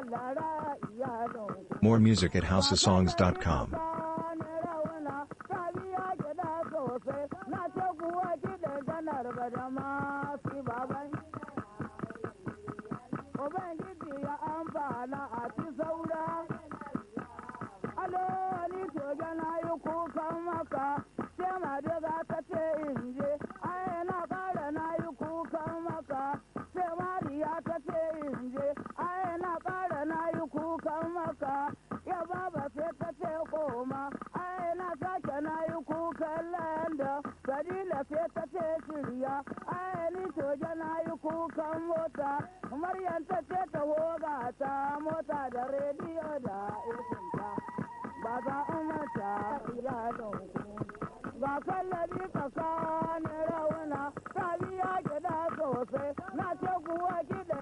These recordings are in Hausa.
Allah ra iyalinku. More music at houseofsongs.com. Na ce kuwa kiɗan janar badama si baban. Ubangiji ya amfana a ci saura. Alo ni soja na yi kukan maka, sai ma daga ta ce in je, ai na ƙara na yi kukan maka, sai mariya ta ce in je, ai na ƙara na yi kukan maka, ya baba sai ta ce koma, ai na sake na yi kukan landa, Fadila sai ta ce shirya, ai ni soja na yi kukan mota, Maryam ta ce ta hoga ta mota da rediyo da isinta. ba za a mata iyalanku ga kallabi tsakanin rauna ta biya gida sosai na ce kuwa gida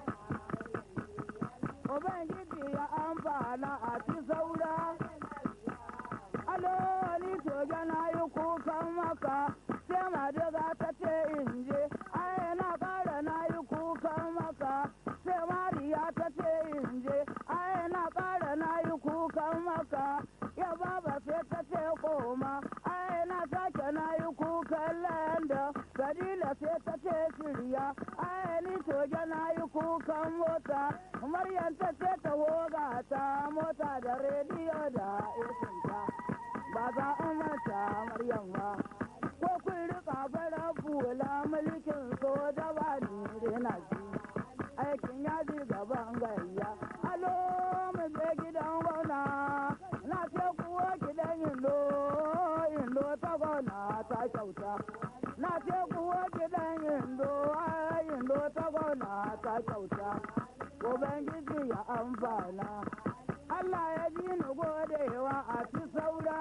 ubangiji ya amfana a ci saura alo ni soja na yi kukan maka sai madiga ta ce in je ai na kara na yi kukan maka sai mariya ta ce in je ai na kara na yi kukan maka ya baba sai ta ce koma ai na sake na yi kukan landa sadila sai ta ce shirya ai ni soja na yi kukan mota maryam ta ce ta hoga ta mota da rediyo da isinta ba za a mata maryam ba ko kun rika bara bula mulkin soja ba ni rena ji aikin yaji gaban gayya alo mu je gidan gwamna na ce kuwa gidan indo indo ta gwamna ta kyauta na ce kuwa gidan indo ai indo ta gwamna ta kyauta ubangiji ya amfana Allah ya ji ni godewa a ci saura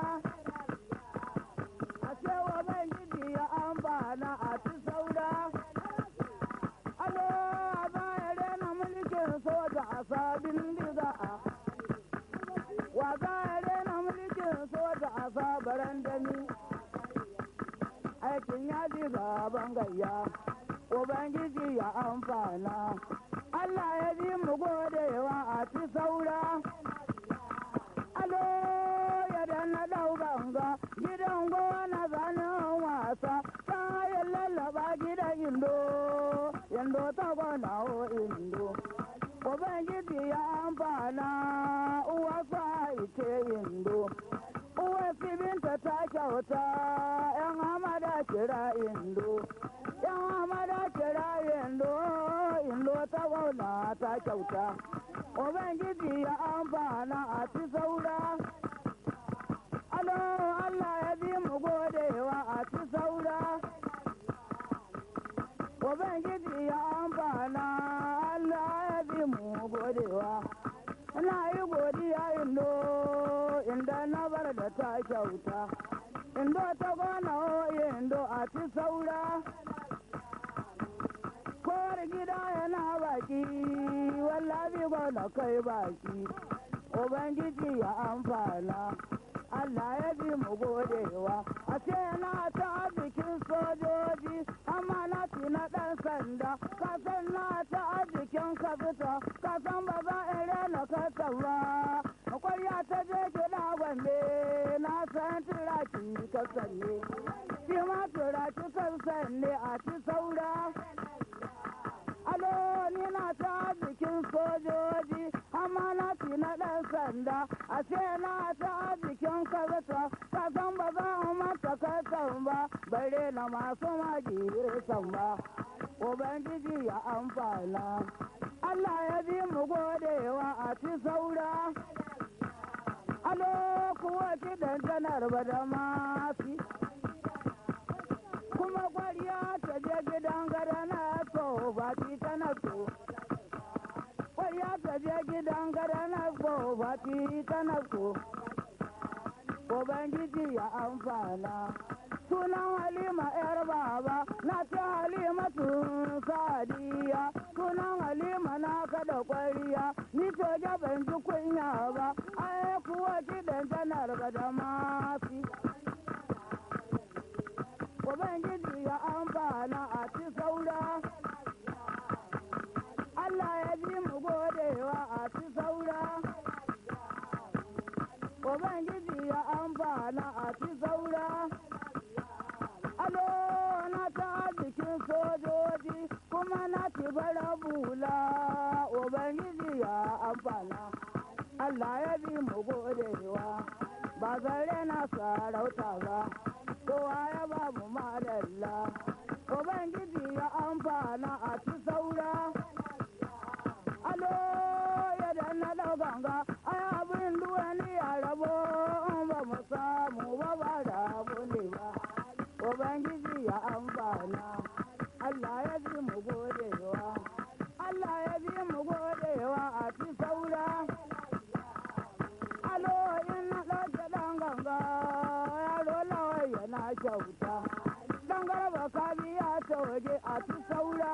a ce ubangiji ya amfana a ci saura alo a baya rena mulkin soja a sabin diga a wa baya rena mulkin soja a sabaran dami aikin ya ji gaban gayya ubangiji ya amfana Allah ya ji mu godewa a ci saura alo ya danna dau ganga gidan gona zanen wasa ta ya lallaba gidan indo indo ta gona o indo ubangiji ya amfana uwa sa ite indo uwa sibinta ta kyauta yan hamada kira indo yan hamada kira indo indo ta gona ta kyauta ubangiji ya amfana a ci saura alo allah ya bi mu godewa a ci saura ubangiji ya amfana allah ya bi mu godewa ina yi godiya indo inda na bar da ta kyauta indo ta gona o indo a ci saura kowar gida yana baki wallahi gona kai baki ubangiji ya amfana Allah ya bi mu godewa a ce na ta bikin sojoji amma na fi na ɗan sanda kasan na ta bikin kafita kasan ba za in rena kasa ba kwarya ta je gida gombe na san turaki kasan ne shi ma turaki kasan ne a ci saura alo ni na ta bikin sojoji amma na fi na ɗan sanda a ce na ta bikin kazata ka san ba za a mata kasan ba bare na masu magirisan ba ubangiji ya amfana Allah ya bi mu godewa a ci saura alo kuwa kiɗan janar ba da mafi kuma kwariya ta je gidan gada na so ba ti tana so kwariya ta je gidan gada na so ba ti tana so ubangiji ya amfana sunan halima yar baba na ce halimatu sadiya sunan halima na kada kwariya ni soja ban ji kunya ba ai kuwa kiɗan janar ba da mafi Ubangiji ya amfana a ci saura, Allah ya ji mu godewa a ci saura. Allah ya bi mu godewa ba zare na sarauta ba kowa ya ba mu madalla ubangiji ya amfana a ci saura alo ya danna ganga ai abin duwani ya rabo ba mu samu ba ba rabu ne ba ubangiji ya amfana Allah ya bi mu godewa Allah ya bi mu godewa a ci saura alo in na ɗauke ɗan ganga yaro lawai yana kyauta dan garba ka biya ta waje a ci saura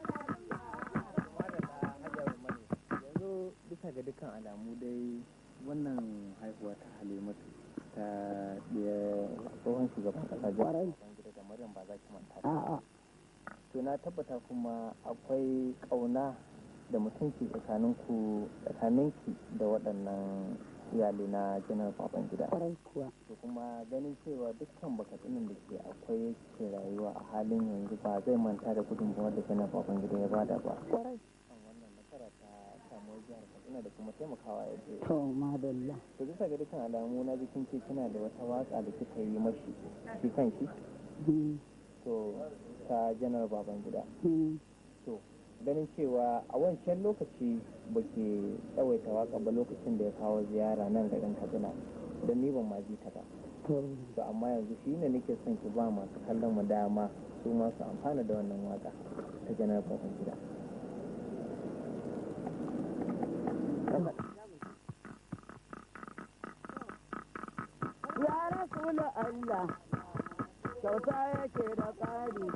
yanzu bisa ga dukkan alamu dai wannan haihuwa ta halimatu ta ɗaya tsohon shugaban ƙasa jihar gida da maryam ba za ki manta ba a'a to na tabbata kuma akwai ƙauna da mutunci tsakanin ku tsakaninki da waɗannan iyali na janar baban gida kwarai kuwa to kuma ganin cewa dukkan bakatsunan da ke akwai yake rayuwa a halin yanzu ba zai manta da gudunmawar da janar baban gida ya bada ba kwarai kan wannan nasara ta samuwar jihar katsina da kuma taimakawa ya je to madalla to bisa ga dukkan alamu na jikin ce kina da wata waka da kika yi mashi shi kan shi Hmm, to ta janar baban gida hmm. to ganin cewa a wancan lokaci ba ke tsawaita waka ba lokacin da ya kawo ziyara nan garin katsina don ni ban ma ji ta ba to to amma yanzu shi ne nake son ki ba masu kallon mu dama su ma su amfana da wannan waka ta janar baban gida ya rasulu Allah kyauta yake da ƙari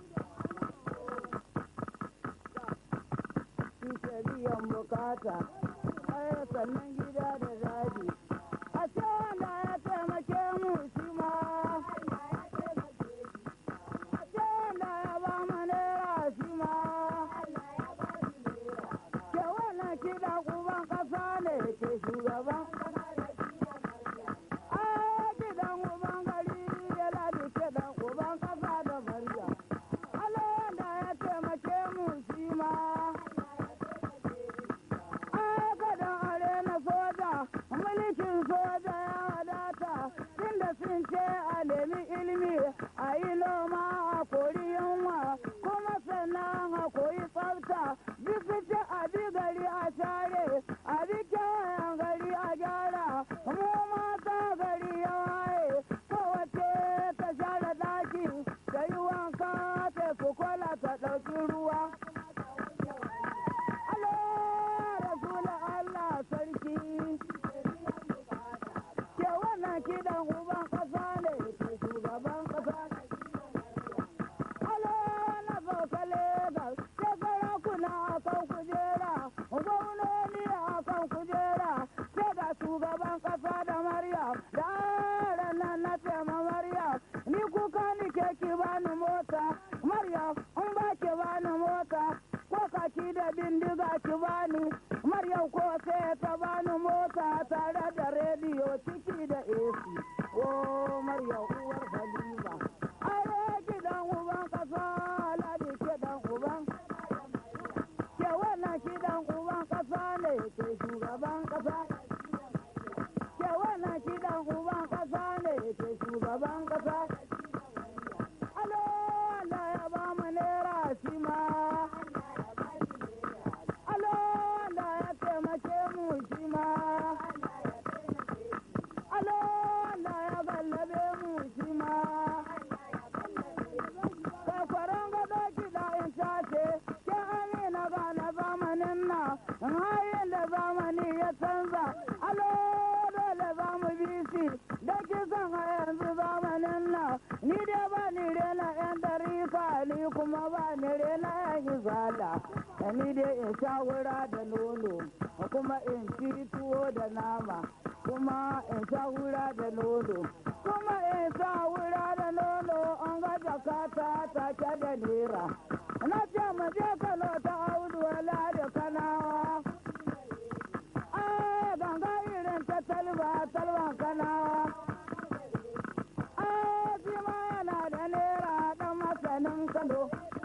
shi ke biyan bukata ai sannan gida da daji a ce wanda ya taimake mu shi ma a ce wanda ya ba mu naira shi ma ke wannan kiɗa uban ƙasa ne ke shugaban Ai, kiɗan uban gari yana da kiɗan uban ƙasa da murya. Allah wanda ya taimake mu shi ma. Ai, kadan are na soja, mulkin soja ya wadata, tunda sun ce a nemi ilimi, a yi noma a kori yunwa, kuma sannan a koyi tsafta, bisu ce a bi gari a share, a bi kewayen gari a gyara, mu mata gari ya waye, kowace ta share daki, ta yi wanka ta fi kwala ta ɗauki ruwa. Allah Rasula Allah sarki. Ke wannan kiɗan uban ƙasa ne ke shugaban ƙasa. Allah na sauka Legas, ke sarakuna a kan kujera, gwamnoni a kan kujera, ke ga shugaban ƙasa da Maryam, da ranar na tema Maryam, ni kuka ni ke ki bani mota, Maryam, in ba ki bani mota, ko kaki da bindiga ki bani, Maryam ko sai ta bani mota tare da rediyo ciki da AC. Oh, Maryam uwar Halima. Are gidan uban kasa, Ladi kiɗan uban. Ke wannan kiɗan uban kasa ne ke shugaban kasa. Ke wannan kiɗan uban kasa ne ke shugaban kasa. Alo, Allah ya ba mu naira shi ma. Alo, Allah ya taimake mu shi ma. Alo, Allah ya gallabe mu shi ma. Kwakwaron gado kiɗa in tace, ke amina ga na zamanin na, in hayin da zamani ya canza, alo dole za mu bi shi, da kisan a yanzu zamanin na, ni dai ba ni rena yan darika, ni kuma ba ni rena yan izala, da ni dai in sha wura da nono, kuma in ci tuwo da nama, kuma in sha wura da nono, kuma in sha wura da nono, an ga jakata take da nera. Na ce mu je Kano ta audu wala da kanawa. Ai ganga irin ta talba talban kanawa. Ai shi ma yana da nera dan masanin Kano.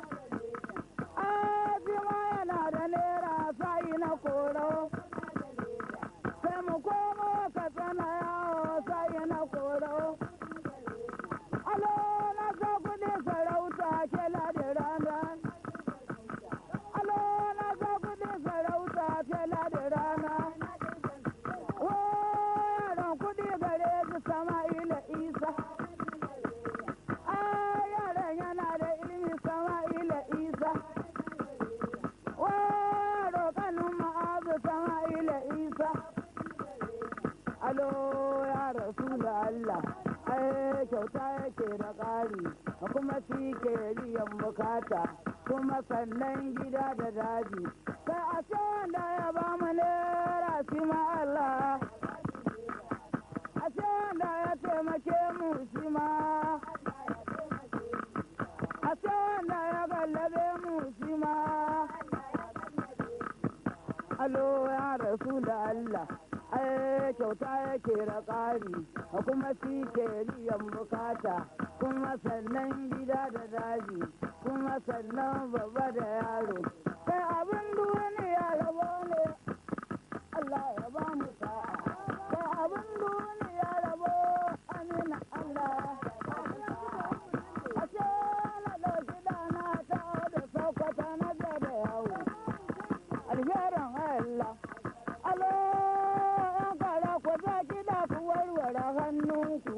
Ai shi ma yana da nera sai na koro. Sai mu koma kyauta yake da ƙari kuma shi ke biyan bukata kuma sannan gida da daji kai a ce wanda ya ba mu naira shi ma Allah a ce wanda ya taimake mu shi ma a ce wanda ya gallabe mu shi ma alo ya rasu da Allah ai kyauta yake da ƙari kuma shi ke biyan bukata kuma sannan gida da daji kuma sannan babba da yaro kai abin duniya rabo ne Allah ya ba mu sa'a kai abin duniya rabo amina Allah a ce na ɗauki dana ta da saukata na da yawo alherin Allah alo yan kara ku za kiɗa ku warware hannunku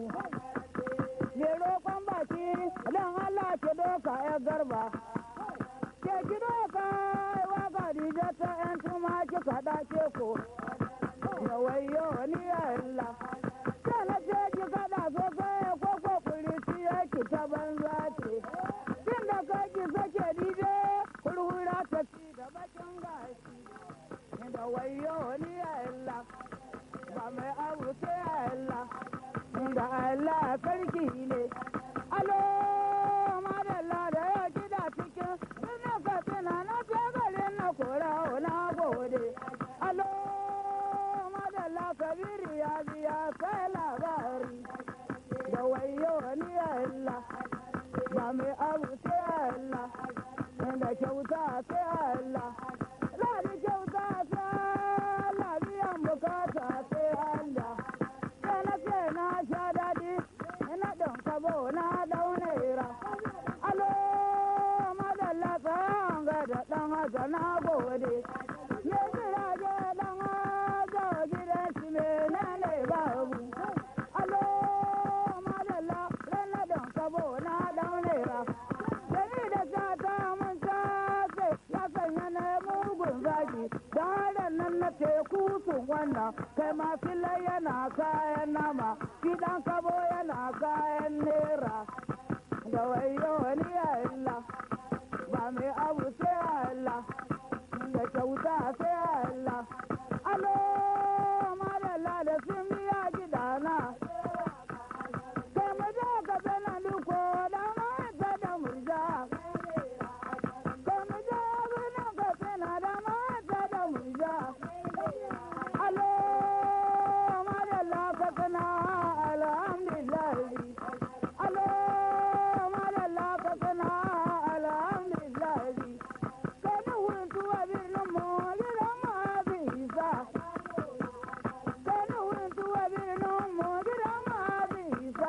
me roƙon baki dan Allah ki doka ya garba ke ki doka wa Khadija ta yan tuma ki kaɗa ke ko ya wayo ni Allah sai na ce ki kaɗa sosai ko ko kuri ki ta banza ce kin da kai ki sake dije kurhura ta ci da bakin gashi da wayo ni Allah ba mai abu sai Allah da Allah sarki ne alo madalla da ya kida cikin ina ka tana na ce garin na kora na gode alo madalla kabiru ya biya sai labari da wayo ni Allah ba mai abu sai Allah da kyauta sai Allah Ladi kyauta ta labiyan bukata sai Allah. Sai na ce na sha daɗi, ina ɗan kabo na ɗaunera. Alo, madalla tsayan ga da ɗan haka na gode. Me jirage ɗan haka gidan shi menene babu. Alo, madalla rana ɗan kabo na ɗaunera. Gani da sata mun sace ya sanya na mugun zaki da harin nan na teku sun wannan kai ma fila yana kayan nama shi dan kabo yana kayan nera da wayo wani ya illa ba mai abu sai Allah da kyauta sai Allah alo madalla da sun biya gidana kai mu je ka bana duko da mata da murja kai mu je birnin ka bana da mata da murja alo madalla ka kana alhamdulillah alo madalla ka kana alhamdulillah kai ni hutu a birnin mu gidan ma bisa kai ni hutu a birnin mu gidan ma bisa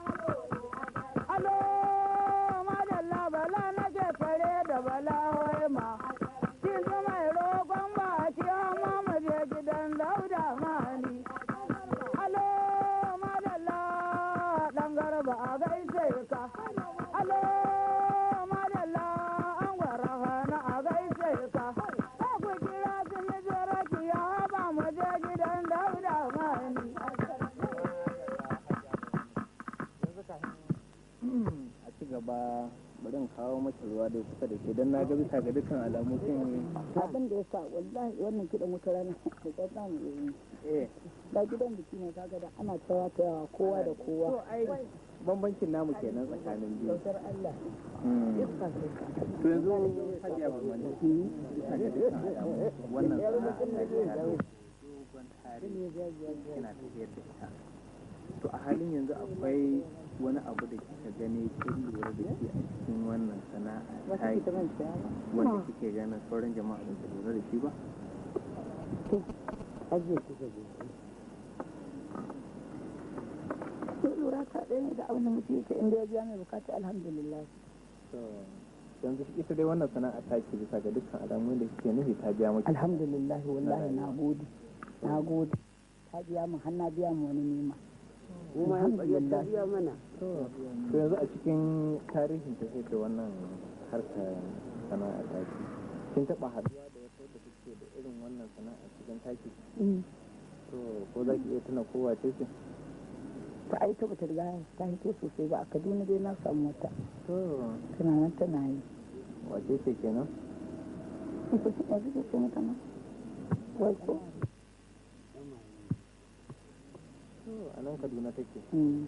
alo madalla bala na ke fare da bala wai ma kin ji mai roƙon ba ki amma mu je gidan dauda mani alo madalla dan garba a gaishe ka alo madalla an gwara hana a gaishe ka ko ku kira su mi ki ya ba mu je gidan dauda mani yanzu kafin a ci gaba bari in kawo maki ruwa dai kusa da ke don na ga bisa ga dukkan alamu kin abin da ya sa wallahi wannan kiɗan wata rana da ta samu yi eh da gidan biki ne kaga da ana tsawa ta yawa kowa da kowa to ai bambancin namu kenan tsakanin biyu kyautar Allah Mm. iska ce ka to yanzu hajiya barmani bisa ga dukkan alamu wannan sana'a ta ke tare dogon tarihi kina tafiyar da ita to a halin yanzu akwai wani abu da kika gani kin lura da shi a cikin wannan sana'a wata ta kita man ta wanda kike ganin sauran jama'a ba su lura da shi ba aje kuka je to lura ta ɗaya ne da abin da mutum yake inda ya biya mai bukata alhamdulillah to yanzu ita dai wannan sana'a ta ke bisa ga dukkan alamun da kike nufi ta biya maki alhamdulillah wallahi na gode na gode ta biya mu har na biya mu wani nima alhamdulillah to yanzu a cikin tarihin ta da wannan harkar sana'a ta ke kin taba haduwa da wata da take da irin wannan sana'a cikin taki Mm. to ko za ki iya tuna kowa ce ce ta ai ta bata riga ta hito sosai ba a kaduna dai na samu wata to tana nan tana yi wace ce kenan ita ce yanzu ke ce mata nan wai ko to a nan kaduna take Mm.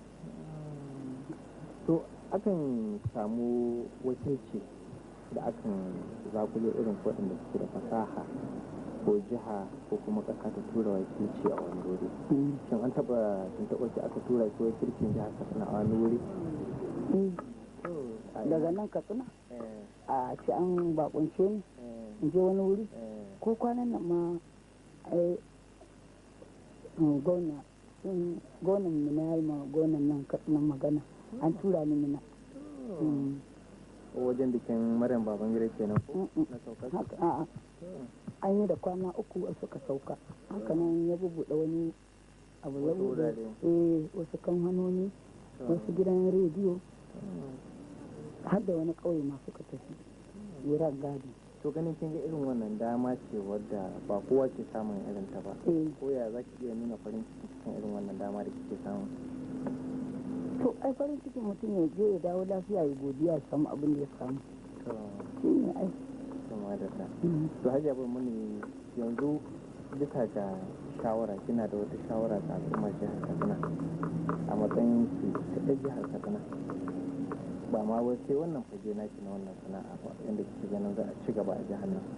to akan samu wakilci da akan zakulo irin waɗanda suke da fasaha ko jiha ko kuma ƙasa ta tura wakilci a wani wuri Mm. shin an taɓa sun taɓa ki aka tura ki wakilcin jihar katsina a wani wuri Mm. a daga nan katsina eh, a ce an bakunce ni eh, in je wani wuri eh, ko kwanan nan ma ai mm, gona sun gonan mina ya yi ma gonan nan katsina magana an tura ni mina Mm. wajen bikin maryam babangida kenan ko Mm, mm. na saukar haka a'a an yi da kwana uku wasu suka sauka haka nan ya bubuɗe wani abu ya Wasu buɗe wurare. eh wasu kamfanoni wasu gidan rediyo har da wani ƙauye ma suka tafi wuran gadi to ganin kin ga irin wannan dama ce wadda ba kowa ke samun irin ta ba eh ko ya za ki iya nuna farin ciki cikin irin wannan dama da kike samu to ai farin cikin mutum ya je ya dawo lafiya ya godiya ya samu abin da ya samu to shi ne ai kuma da ta Mm. to hajiya bar muni yanzu bisa ga shawara kina da wata shawara ga al'ummar jihar katsina a matsayin ki ta ɗan jihar katsina ba ma wai sai wannan fage naki na wannan sana'a ba yadda kike ganin za a ci gaba a jihar nan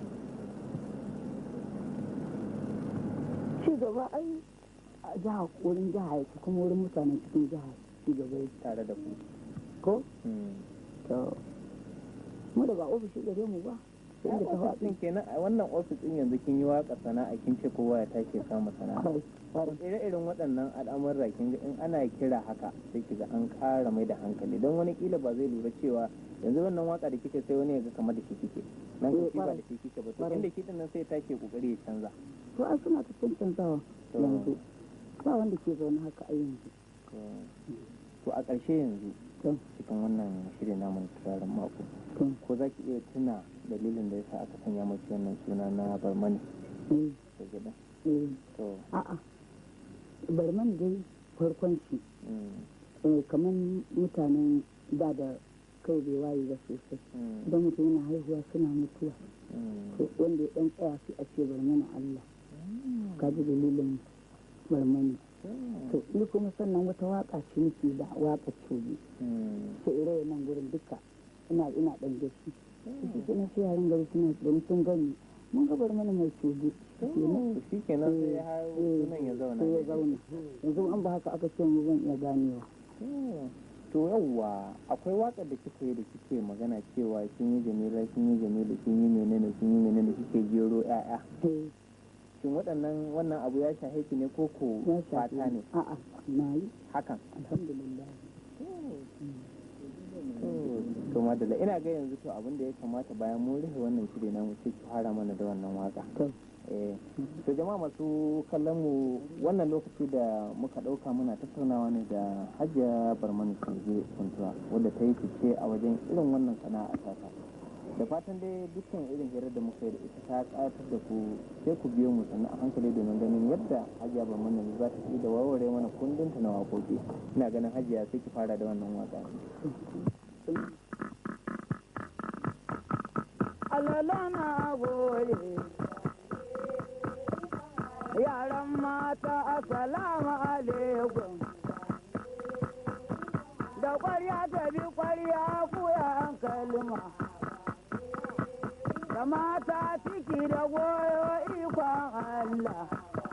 ci gaba ai a jiha wurin jiha yake kuma wurin mutanen cikin jiha ci gaba yake tare da ku ko Hmm. to mu da ba ofishi gare mu ba sai inda ta ofis faɗi ɗin kenan a wannan ofis ɗin yanzu kin yi waka sana'a kin ce kowa ya tashi samu sana'a Kwarai, kwarai. ire-iren waɗannan al'amurra kin ga in ana kira haka sai kiga an ƙara mai da hankali don wani kila ba zai lura cewa yanzu wannan waka da kike sai wani ya ga kamar da shi kike nan Eh, ka shi ba kwarai. da shi kike ba to Kwarai. inda kiɗin nan sai take kokari ya canza to ai suna ta cancanzawa To. yanzu ba wanda ke zaune haka a yanzu To- to a ƙarshe yanzu to cikin wannan shirin namun turaren mako to ko za ki iya tuna dalilin da yasa aka sanya maki wannan suna na barmani eh da gida eh to a'a bari man dai farkon shi mm, eh, kamar mutanen da da kai bai waye ba sosai mm, idan mutum yana haihuwa suna mutuwa mm. to wanda ya dan tsaya sai a ce bar mana Allah ka ji dalilin bar mana to ni kuma sannan wata waka ce nake da waka cobi Mm. sai ire nan gurin duka ina ina dan gashi shi ke nan sai yaran gari suna da sun gani mun ga bar mana mai cobi To, shi kenan sai ya hau Eh, sunan ya zauna sai ya zauna yanzu an ba haka aka ce mu zan iya ganewa Mm. to yawwa akwai waƙar da kika yi da kike magana cewa kin yi jamila kin yi jamila kin yi menene kin yi menene kike jero ƴaƴa eh shin waɗannan wannan abu ya shahe ki ne ko ko ya shafi fata ne a'a na yi hakan alhamdulillah to madalla ina ga yanzu to abin da ya kamata bayan mun rufe wannan shiri na mu sai ki fara mana da wannan waka to eh to jama'a masu kallon mu wannan lokaci da muka dauka muna tattaunawa ne da Hajiya Barmani Kalje Kuntuwa wadda ta yi fice a wajen irin wannan sana'a ta ta da fatan dai dukkan irin hirar da muka yi da ita ta ƙayatar da ku sai ku biyo mu sannan a hankali domin ganin yadda Hajiya Barmani za ta yi da warware mana kundinta na waƙoƙi ina ganin Hajiya sai ki fara da wannan waka alala na goye yaran mata assalamu alaikum da kwarya ta bi kwarya kuya kalma da mata ciki da goyo ikon Allah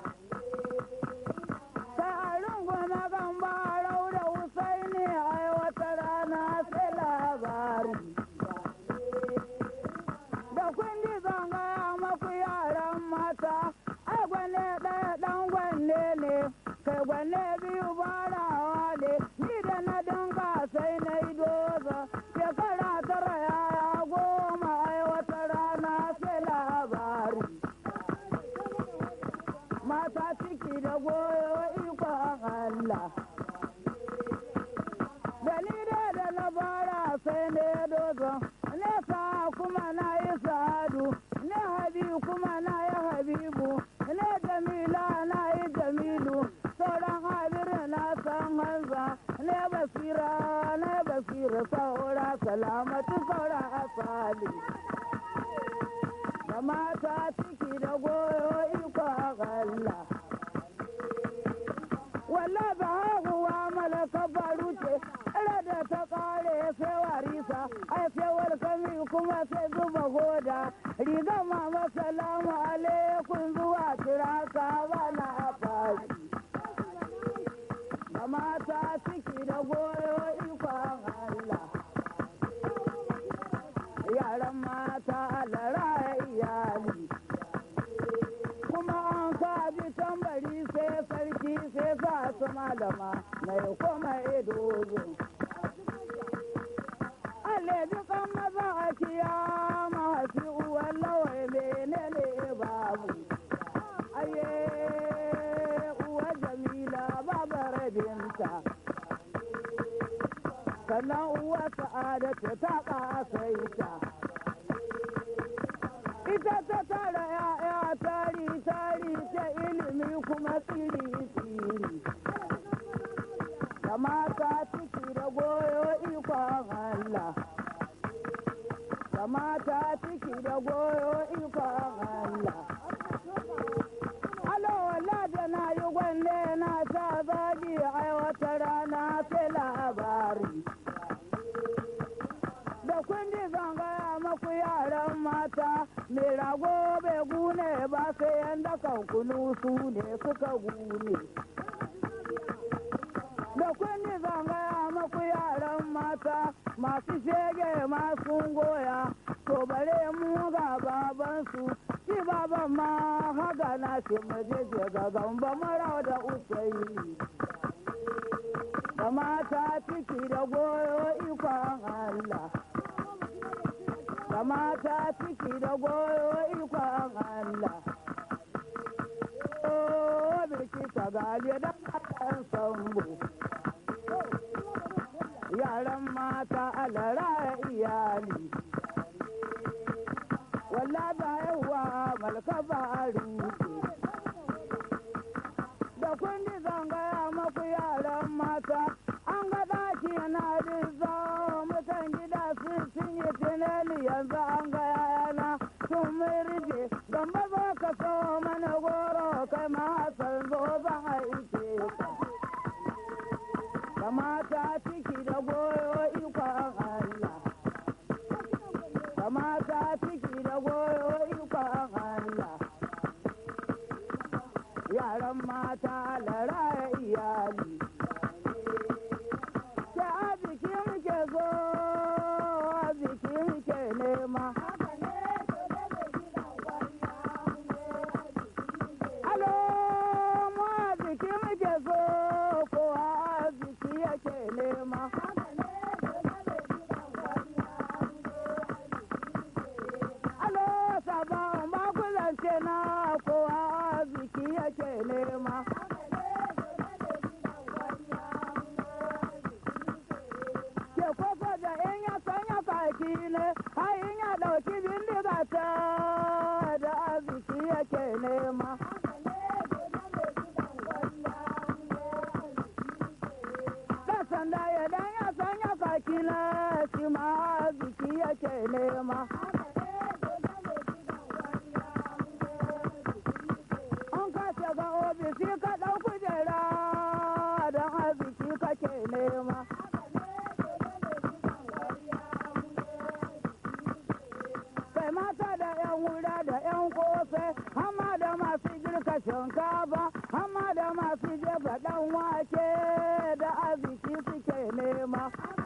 sai a runguma gambarau da husaini ai wata rana sai labari da kundi zanga maku yaran mata ai gwane ɗaya ɗan gwanne ne kai gwanne biyu barawa ne ni da na dinga sai na yi doza shekara tara yaya goma ai wata rana sai labari mata ciki da goyo ikon Allah dalilai da na bara sai ne dozo nesa kuma na yi sadu ne salamatu saura asali da mata ciki da goyo iko Allah walla ba haihuwa malaka faru ce ira da ta kare sai warisa ai sai walkami kuma sai zuba hoda riga mama salamu alaikum zuwa kiraka bana fashi da mata ciki da goyo ikon Allah yaran mata alara iyali kuma an kaji tambari sai sarki sai sa su malama mai kuma idozo alle dukan maza a kiyama hasi uwan lawai menene babu aye uwa jamila babar binta sannan uwa sa'adatu ta ƙasaita ita ta tara ya'ya tari tari ta ilimi kuma tsiri tsiri da mata ciki da goyo ikon Allah da mata ciki da goyo ikon Allah Alo wala da na yi gwanne na ta zagi ai wata rana sai labari da kundi zan gaya maku yaran mata mai rago bai gune ba sai yanda kan kunu su ne suka gune da kundi zan gaya maku yaran mata masu shege masu goya to bare mu ga babansu shi baban ma haga na shi majeje ga gamba mara da usaini da mata ciki da goyo ikon Allah da mata ciki da goyo ikon Allah Oh, birki ta gali da matan sambo yaran mata alara iyali walla da yawa malka faru da kundi zangaya maku yaran mata an ga daki na rizo mutan gida sun cinye tinani yanzu an ga yana sun mirje gamba zo ka so mana goro kai ma san zo zan aike ka da mata ciki da goyo ikon Allah da mata ciki da goyo ikon Allah yaran mata lara iyali ke arziki muke zo arziki muke nema alo mu arziki muke zo ko arziki yake nema alo sabon bakulance na ko arziki yake nema ke koko da in ya sanya kaki ne har in ya dauki bindiga ta da arziki yake nema da sanda ya dan ya sanya kaki na shi ma arziki yake nema an ka shiga ofisi ka ɗau kujera don arziki kake nema kai mata da yan wura da yan kosai hama da masu girka shinkafa hama da masu jefa dan wake da arziki suke nema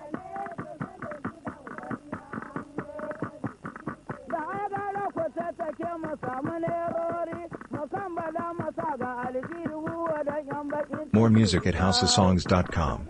da ai gara ku tattake mu samu nerori mu kan bada masa ga aljihu da yan baki More music at houseofsongs.com.